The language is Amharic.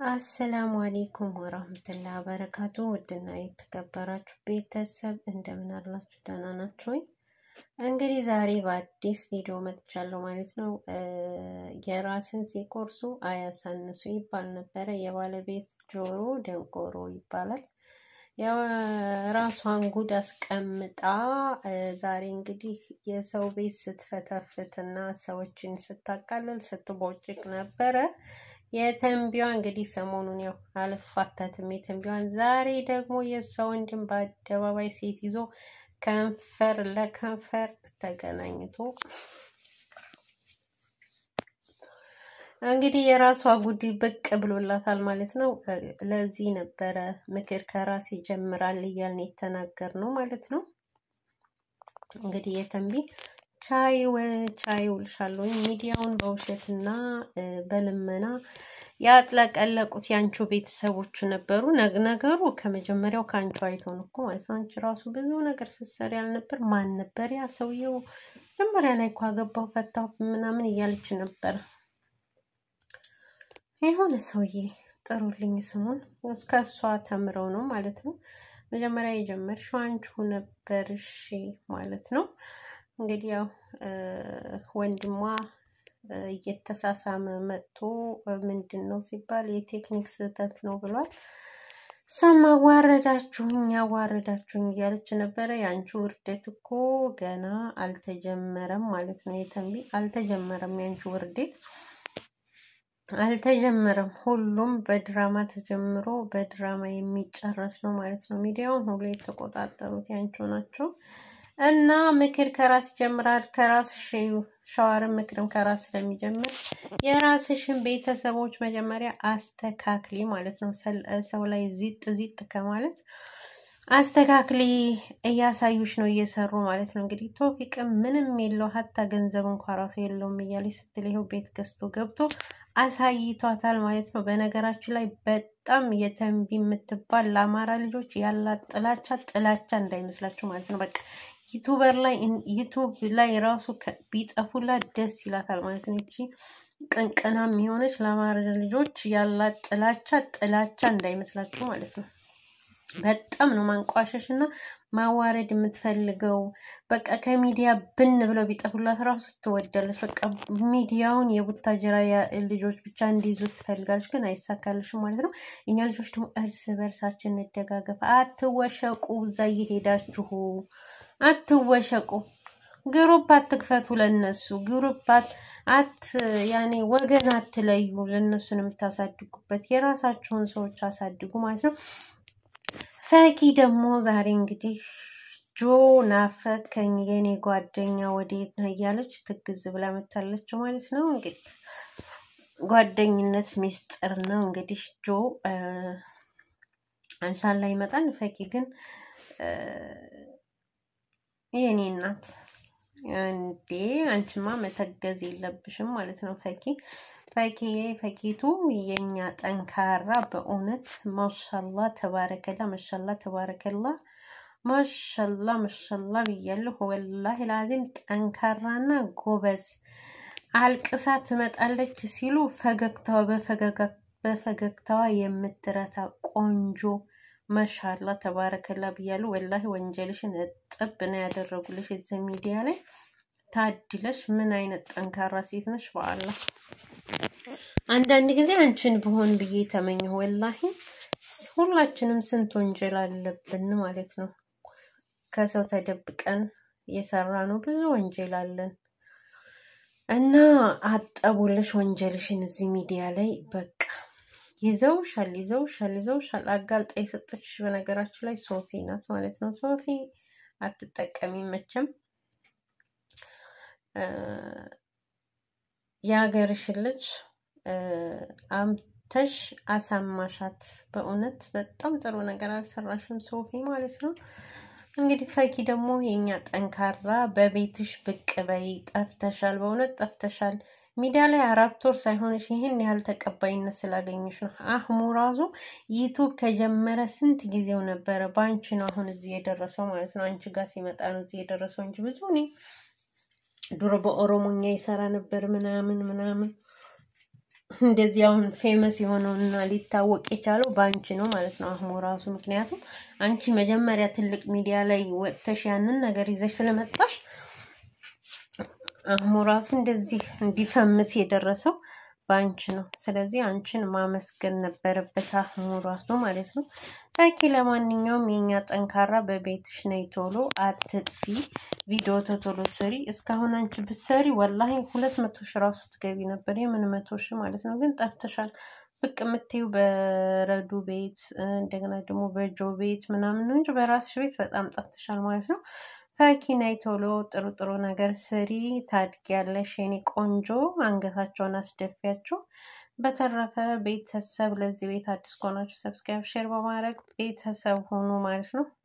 አሰላሙ አሌይኩም ወራህመቱላሂ ወበረካቱ። ውድና የተከበራችሁ ቤተሰብ እንደምን አላችሁ? ደህና ናችሁ ወይ? እንግዲህ ዛሬ በአዲስ ቪዲዮ መጥቻለሁ ማለት ነው። የራስን ሲቆርሱ አያሳንሱ ይባል ነበረ። የባለቤት ጆሮ ደንቆሮ ይባላል። የራሷን ጉድ አስቀምጣ ዛሬ እንግዲህ የሰው ቤት ስትፈተፍትና ሰዎችን ስታቃልል ስትቦጭቅ ነበረ። የተንቢዋ እንግዲህ ሰሞኑን ያው አልፋታትም የተንቢዋን። ዛሬ ደግሞ የእሷ ወንድም በአደባባይ ሴት ይዞ ከንፈር ለከንፈር ተገናኝቶ እንግዲህ የራሷ ጉዲ ብቅ ብሎላታል ማለት ነው። ለዚህ ነበረ ምክር ከራስ ይጀምራል እያልን የተናገር ነው ማለት ነው። እንግዲህ የተንቢ ቻይ ቻይ ውልሻለሁ ሚዲያውን በውሸትና በልመና ያጥለቀለቁት የአንቺ ቤተሰቦቹ ነበሩ። ነገሩ ከመጀመሪያው ከአንቺ አይቶን እኮ ማለት ነው። አንቺ ራሱ ብዙ ነገር ስትሰሪ ያልነበር ማን ነበር ያ ሰውየው? መጀመሪያ ላይ እኮ አገባው ፈታው ምናምን እያለች ነበር። የሆነ ሰውዬ ጥሩልኝ ስሙን እስከ እሷ ተምረው ነው ማለት ነው። መጀመሪያ የጀመርሽው አንቺው ነበርሽ ማለት ነው። እንግዲህ ያው ወንድሟ እየተሳሳመ መጥቶ ምንድን ነው ሲባል የቴክኒክ ስህተት ነው ብሏል። እሷም አዋረዳችሁኝ አዋረዳችሁኝ እያለች ነበረ። የአንቺ ውርደት እኮ ገና አልተጀመረም ማለት ነው። የተንቢ አልተጀመረም፣ የአንቺ ውርደት አልተጀመረም። ሁሉም በድራማ ተጀምሮ በድራማ የሚጨረስ ነው ማለት ነው። ሚዲያውን ሁሉ የተቆጣጠሩት ያንቺው ናቸው። እና ምክር ከራስ ይጀምራል። ከራስ ሸዋርን ምክርም ከራስ ስለሚጀምር የራስሽን ቤተሰቦች መጀመሪያ አስተካክሊ ማለት ነው። ሰው ላይ ዚጥ ዚጥ ከማለት አስተካክሊ እያሳዩሽ ነው እየሰሩ ማለት ነው። እንግዲህ ቶፊቅም ምንም የለው ሀታ ገንዘብ እንኳ ራሱ የለውም እያለች ስትል ይኸው ቤት ገዝቶ ገብቶ አሳይቷታል ማለት ነው። በነገራችን ላይ በጣም የተንቢ የምትባል ለአማራ ልጆች ያላት ጥላቻ ጥላቻ እንዳይመስላችሁ ማለት ነው። በቃ ዩቱበር ላይ ዩቱብ ላይ ራሱ ቢጠፉላት ደስ ይላታል ማለት ነው። እቺ ቅንቅናም የሆነች ለአማራ ልጆች ያላት ጥላቻ ጥላቻ እንዳይመስላችሁ ማለት ነው። በጣም ነው ማንቋሸሽ እና ማዋረድ የምትፈልገው። በቃ ከሚዲያ ብን ብለው ቢጠፉላት ራሱ ትወዳለች። በቃ ሚዲያውን የቡታጀራ ልጆች ብቻ እንዲይዙ ትፈልጋለች፣ ግን አይሳካልሽም ማለት ነው። እኛ ልጆች ደግሞ እርስ በርሳችን እንደጋገፍ። አትወሸቁ፣ እዛ እየሄዳችሁ አትወሸቁ። ግሩፕ አትክፈቱ፣ ለነሱ ግሩፕ አት ያኔ ወገን አትለዩ። ለነሱን የምታሳድጉበት የራሳችሁን ሰዎች አሳድጉ ማለት ነው። ፈኪ ደግሞ ዛሬ እንግዲህ ጆ ናፈከኝ የኔ ጓደኛ ወዴት ነው እያለች ትግዝ ብላ መታለች ማለት ነው። እንግዲህ ጓደኝነት ሚስጥር ነው። እንግዲህ ጆ አንሻላ ይመጣል። ፈኪ ግን የኔ እናት እንዴ አንቺማ መተገዝ የለብሽም ማለት ነው ፈኪ ፈኪ ፈኪቱ የኛ ጠንካራ በእውነት ማሻላ ተባረከላ ማሻላ ተባረከላ ማሻላ ማሻላ ብያለሁ። ወላሂ ላዚም ጠንካራና ጎበዝ አልቅሳ ትመጣለች ሲሉ ፈገግታዋ በፈገግታዋ የምትረታ ቆንጆ ማሻላ ተባረከላ ብያለሁ። ወላሂ ወንጀልሽን እጥብ ነው ያደረጉልሽ እዚህ ሚዲያ ላይ ታድለሽ። ምን አይነት ጠንካራ ሴት ነሽ በአላህ አንዳንድ ጊዜ አንቺን ብሆን ብዬ ተመኘሁ። ወላሂ ሁላችንም ስንት ወንጀል አለብን ማለት ነው። ከሰው ተደብቀን የሰራ ነው ብዙ ወንጀል አለን እና አጠቡልሽ ወንጀልሽን እዚህ ሚዲያ ላይ በቃ ይዘውሻል፣ ይዘውሻል፣ ይዘውሻል። አጋልጣ የሰጠችሽ በነገራችን ላይ ሶፊ ናት ማለት ነው። ሶፊ አትጠቀሚም መቼም የሀገርሽን ልጅ አምተሽ አሳማሻት። በእውነት በጣም ጥሩ ነገር አልሰራሽም ሶፊ ማለት ነው። እንግዲህ ፈኪ ደግሞ የኛ ጠንካራ በቤትሽ ብቅ በይ። ጠፍተሻል፣ በእውነት ጠፍተሻል። ሚዲያ ላይ አራት ወር ሳይሆንሽ ይህን ያህል ተቀባይነት ስላገኘሽ ነው። አህሙ ራሱ ዩቱብ ከጀመረ ስንት ጊዜው ነበረ። በአንቺ ነው አሁን እዚህ የደረሰው ማለት ነው። አንቺ ጋር ሲመጣ ነው እዚህ የደረሰው እንጂ ብዙ እኔ ድሮ በኦሮሞኛ ይሰራ ነበር ምናምን ምናምን እንደዚህ አሁን ፌመስ የሆነውና ሊታወቅ የቻለው በአንቺ ነው ማለት ነው አህሙ ራሱ። ምክንያቱም አንቺ መጀመሪያ ትልቅ ሚዲያ ላይ ወጥተሽ ያንን ነገር ይዘሽ ስለመጣሽ አህሙ ራሱ እንደዚህ እንዲፈምስ የደረሰው በአንቺ ነው። ስለዚህ አንቺን ማመስገን ነበረበት አህሙ ራሱ ማለት ነው። ፈኪ ለማንኛውም የኛ ጠንካራ በቤትሽ ነይ ቶሎ አትጥፊ፣ ቪዲዮ ተቶሎ ስሪ። እስካሁን አንቺ ብትሰሪ ወላሂ ሁለት መቶ ሺ ራሱ ትገቢ ነበር። የምን መቶ ሺ ማለት ነው። ግን ጠፍተሻል። ብቅ የምትይው በረዱ ቤት እንደገና ደግሞ በጆ ቤት ምናምን ነው እንጂ በራስሽ ቤት በጣም ጠፍተሻል ማለት ነው። ፈኪ ነይ ቶሎ ጥሩ ጥሩ ነገር ስሪ፣ ታድጊያለሽ የኔ ቆንጆ። አንገታቸውን አስደፊያቸው። በተረፈ ቤተሰብ ለዚህ ቤት አዲስ ከሆናችሁ ሰብስክራይብ፣ ሼር በማድረግ ቤተሰብ ሆኑ ማለት ነው።